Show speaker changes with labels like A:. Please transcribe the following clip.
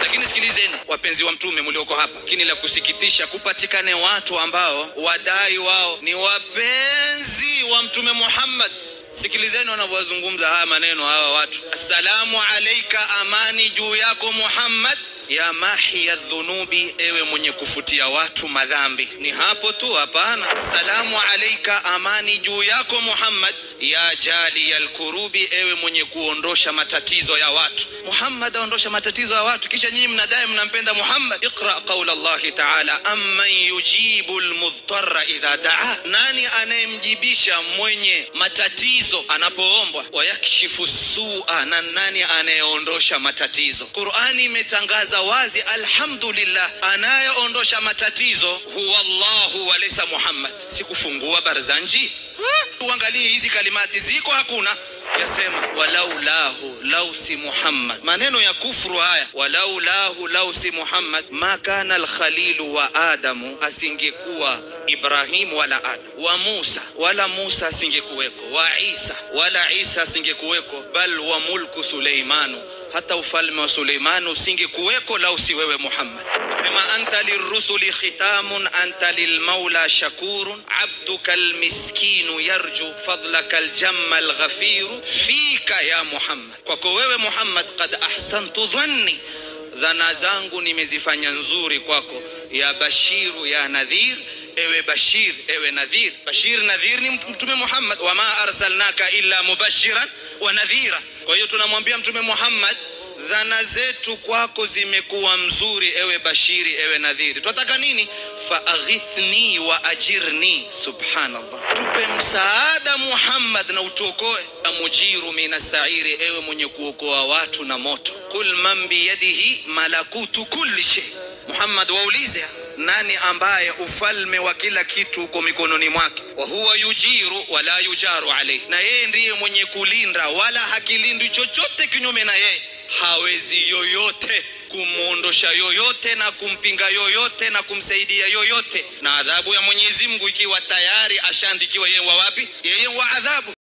A: Lakini sikilizeni wapenzi wa mtume mlioko hapa, lakini la kusikitisha kupatikane watu ambao wadai wao ni wapenzi wa mtume Muhammad. Sikilizeni wanavyozungumza haya maneno hawa watu, assalamu alaika, amani juu yako Muhammad ya mahiya dhunubi, ewe mwenye kufutia watu madhambi. Ni hapo tu? Hapana. Assalamu alaika, amani juu yako Muhammad ya jali ya lkurubi, ewe mwenye kuondosha matatizo ya watu. Muhammad aondosha matatizo ya watu, kisha nyinyi mnadai mnampenda Muhammad. Iqra qaula llahi taala, amman yujibu lmudhtara idha daa, nani anayemjibisha mwenye matatizo anapoombwa? Wayakshifu sua, na nani anayeondosha matatizo? Qurani imetangaza wazi, alhamdulillah, anayeondosha matatizo huwa Allahu walaysa Muhammad. Sikufungua barzanji Tuangalie hizi kalimati ziko, hakuna yasema walau lahu lau si Muhammad. Maneno ya kufru haya, walau lahu lau si Muhammad, ma kana alkhalilu wa Adamu, asingekuwa Ibrahimu wala Adam, wa Musa wala Musa asingekuweko, wa Isa wala Isa asingekuweko, bal wa mulku Suleimanu hata ufalme wa Suleimani usingekuweko lau si wewe Muhammad. Sema anta lirrusuli khitamun anta lilmaula shakurun abduka almiskinu yarju fadlaka aljamma alghafiru fika ya Muhammad, kwako wewe Muhammad qad ahsantu dhanni, dhana zangu nimezifanya nzuri kwako. Ya bashiru ya nadhir Ewe Bashir, ewe Nadhir. Bashir Nadhir ni Mtume Muhammad, wama arsalnaka illa mubashiran wa nadhira. Kwa hiyo tunamwambia Mtume Muhammad, dhana zetu kwako zimekuwa mzuri, ewe Bashiri, ewe Nadhiri. Twataka nini? Faaghithni wa ajirni. Subhanallah, tupe msaada Muhammad na utuokoe. Mujiru mina sairi, ewe mwenye kuokoa watu na moto. Qul man biyadihi malakutu kulli shay. Muhammad, waulize nani ambaye ufalme wa kila kitu uko mikononi mwake? wa huwa yujiru wala yujaru alayhi, na yeye ndiye mwenye kulinda wala hakilindwi chochote kinyume na yeye. Hawezi yoyote kumwondosha yoyote na kumpinga yoyote na kumsaidia yoyote, na adhabu ya Mwenyezi Mungu ikiwa tayari ashaandikiwa yeye wa wapi? Yeye wa adhabu.